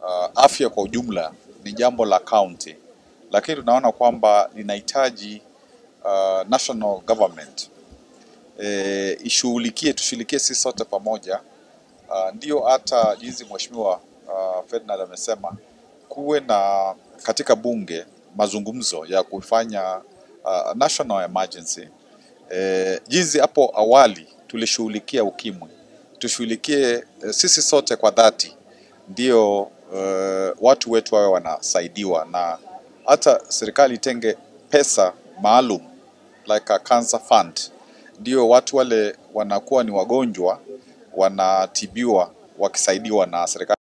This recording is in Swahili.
uh, afya kwa ujumla ni jambo la county, lakini tunaona kwamba linahitaji uh, national government e, ishughulikie, tushughulikie sisi sote pamoja. Uh, ndio hata jinsi mheshimiwa uh, Ferdinand amesema kuwe na katika bunge mazungumzo ya kufanya uh, national emergency e, jinsi hapo awali tulishughulikia ukimwi, tushughulikie eh, sisi sote kwa dhati, ndio uh, watu wetu wawe wanasaidiwa, na hata serikali itenge pesa maalum like a cancer fund, ndio watu wale wanakuwa ni wagonjwa wanatibiwa wakisaidiwa na serikali.